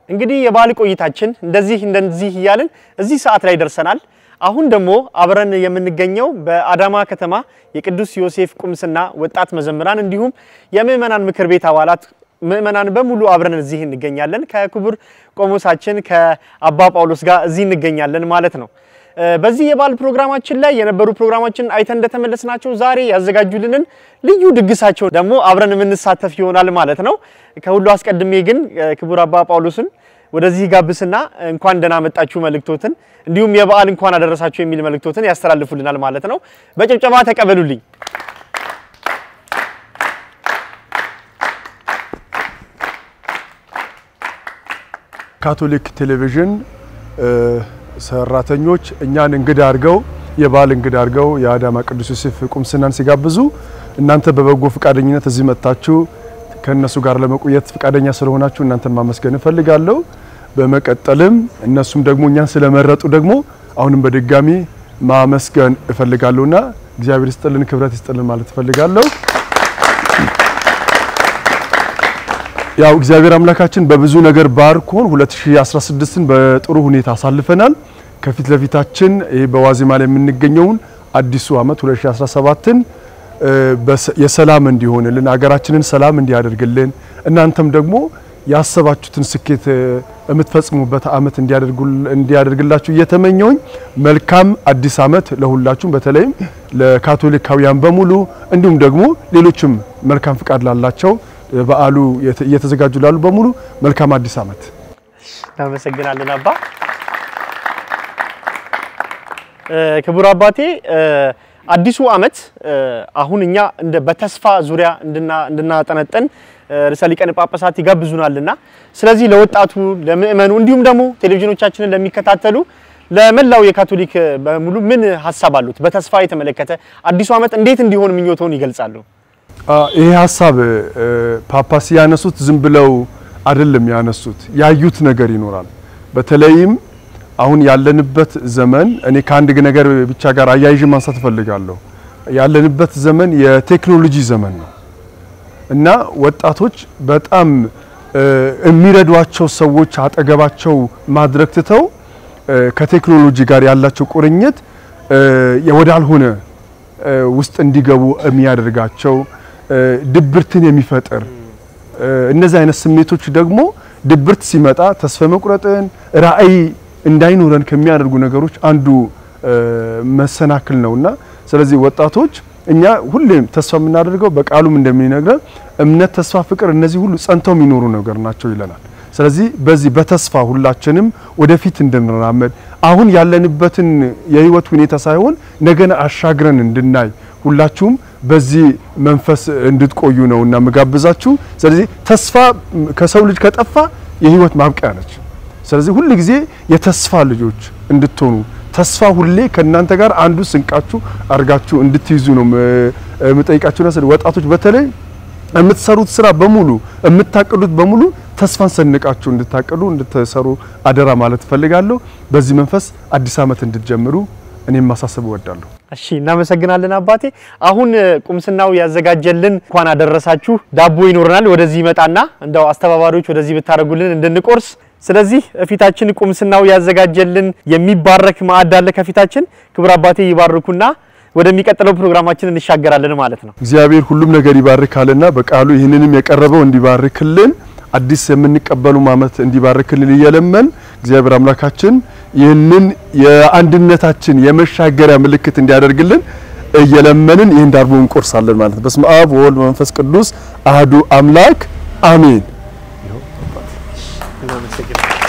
እንግዲህ የበዓል ቆይታችን እንደዚህ እንደዚህ እያልን እዚህ ሰዓት ላይ ደርሰናል። አሁን ደግሞ አብረን የምንገኘው በአዳማ ከተማ የቅዱስ ዮሴፍ ቁምስና ወጣት መዘምራን እንዲሁም የምዕመናን ምክር ቤት አባላት ምዕመናን በሙሉ አብረን እዚህ እንገኛለን። ከክቡር ቆሞሳችን ከአባ ጳውሎስ ጋር እዚህ እንገኛለን ማለት ነው። በዚህ የበዓል ፕሮግራማችን ላይ የነበሩ ፕሮግራማችን አይተን እንደተመለስናቸው ዛሬ ያዘጋጁልንን ልዩ ድግሳቸው ደግሞ አብረን የምንሳተፍ ይሆናል ማለት ነው። ከሁሉ አስቀድሜ ግን ክቡር አባ ጳውሎስን ወደዚህ ጋብስና እንኳን ደህና መጣችሁ መልእክቶትን እንዲሁም የበዓል እንኳን አደረሳችሁ የሚል መልእክቶትን ያስተላልፉልናል ማለት ነው። በጭብጨባ ተቀበሉልኝ። ካቶሊክ ቴሌቪዥን ሰራተኞች እኛን እንግዳ አድርገው የበዓል እንግዳ አድርገው የአዳማ ቅዱስ ዮሴፍ ቁምስናን ሲጋብዙ እናንተ በበጎ ፈቃደኝነት እዚህ መጥታችሁ ከእነሱ ጋር ለመቆየት ፈቃደኛ ስለሆናችሁ እናንተን ማመስገን እፈልጋለሁ። በመቀጠልም እነሱም ደግሞ እኛን ስለመረጡ ደግሞ አሁንም በድጋሚ ማመስገን እፈልጋለሁና እግዚአብሔር ይስጥልን፣ ክብረት ይስጥልን ማለት እፈልጋለሁ። ያው እግዚአብሔር አምላካችን በብዙ ነገር ባርኮን 2016ን በጥሩ ሁኔታ አሳልፈናል። ከፊት ለፊታችን ይሄ በዋዜማ ላይ የምንገኘውን አዲሱ ዓመት 2017ን የሰላም እንዲሆንልን ሀገራችንን ሰላም እንዲያደርግልን እናንተም ደግሞ ያሰባችሁትን ስኬት የምትፈጽሙበት ዓመት እንዲያደርግላችሁ እየተመኘውኝ መልካም አዲስ ዓመት ለሁላችሁም በተለይም ለካቶሊካውያን በሙሉ እንዲሁም ደግሞ ሌሎችም መልካም ፍቃድ ላላቸው በዓሉ እየተዘጋጁ ላሉ በሙሉ መልካም አዲስ ዓመት። እናመሰግናለን አባ። ክቡር አባቴ አዲሱ ዓመት አሁን እኛ እንደ በተስፋ ዙሪያ እንድናጠነጥን ርዕሰ ሊቃነ ጳጳሳት ይጋብዙናልና ስለዚህ ለወጣቱ ለምእመኑ እንዲሁም ደግሞ ቴሌቪዥኖቻችንን ለሚከታተሉ ለመላው የካቶሊክ በሙሉ ምን ሀሳብ አሉት? በተስፋ የተመለከተ አዲሱ ዓመት እንዴት እንዲሆን ምኞተውን ይገልጻሉ? ይሄ ሀሳብ ፓፓስ ያነሱት ዝም ብለው አይደለም ያነሱት፣ ያዩት ነገር ይኖራል። በተለይም አሁን ያለንበት ዘመን እኔ ከአንድ ነገር ብቻ ጋር አያይዤ ማንሳት እፈልጋለሁ። ያለንበት ዘመን የቴክኖሎጂ ዘመን ነው እና ወጣቶች በጣም የሚረዷቸው ሰዎች አጠገባቸው ማድረግ ትተው ከቴክኖሎጂ ጋር ያላቸው ቁርኝት ወዳልሆነ ውስጥ እንዲገቡ የሚያደርጋቸው ድብርትን የሚፈጥር እነዚህ አይነት ስሜቶች ደግሞ ድብርት ሲመጣ ተስፋ መቁረጥን ራዕይ እንዳይኖረን ከሚያደርጉ ነገሮች አንዱ መሰናክል ነውና ስለዚህ ወጣቶች እኛ ሁሌም ተስፋ የምናደርገው በቃሉም እንደሚነግረን እምነት፣ ተስፋ፣ ፍቅር እነዚህ ሁሉ ጸንተው የሚኖሩ ነገር ናቸው ይለናል። ስለዚህ በዚህ በተስፋ ሁላችንም ወደፊት እንድንራመድ አሁን ያለንበትን የህይወት ሁኔታ ሳይሆን ነገን አሻግረን እንድናይ ሁላችሁም በዚህ መንፈስ እንድትቆዩ ነው እና ምጋብዛችሁ። ስለዚህ ተስፋ ከሰው ልጅ ከጠፋ የህይወት ማብቂያ ነች። ስለዚህ ሁል ጊዜ የተስፋ ልጆች እንድትሆኑ ተስፋ ሁሌ ከእናንተ ጋር አንዱ ስንቃችሁ አድርጋችሁ እንድትይዙ ነው የምጠይቃችሁ። ና ወጣቶች በተለይ የምትሰሩት ስራ በሙሉ የምታቅዱት በሙሉ ተስፋን ሰንቃችሁ እንድታቅዱ እንድትሰሩ አደራ ማለት እፈልጋለሁ። በዚህ መንፈስ አዲስ ዓመት እንድትጀምሩ እኔም ማሳሰብ እወዳለሁ። እሺ እናመሰግናለን አባቴ። አሁን ቁምስናው ያዘጋጀልን እንኳን አደረሳችሁ ዳቦ ይኖረናል። ወደዚህ ይመጣና እንደው አስተባባሪዎች ወደዚህ ብታደርጉልን እንድንቆርስ። ስለዚህ ፊታችን ቁምስናው ያዘጋጀልን የሚባረክ ማዕድ አለ ከፊታችን። ክቡር አባቴ ይባርኩና ወደሚቀጥለው ፕሮግራማችን እንሻገራለን ማለት ነው። እግዚአብሔር ሁሉም ነገር ይባርካልና በቃሉ ይህንንም የቀረበው እንዲባርክልን አዲስ የምንቀበሉ ዓመት እንዲባርክልን እየለመን እግዚአብሔር አምላካችን ይህንን የአንድነታችን የመሻገሪያ ምልክት እንዲያደርግልን እየለመንን ይህን ዳቦ እንቆርሳለን ማለት ነው። በስመ አብ ወወልድ ወመንፈስ ቅዱስ አህዱ አምላክ አሜን። እናመሰግናለን።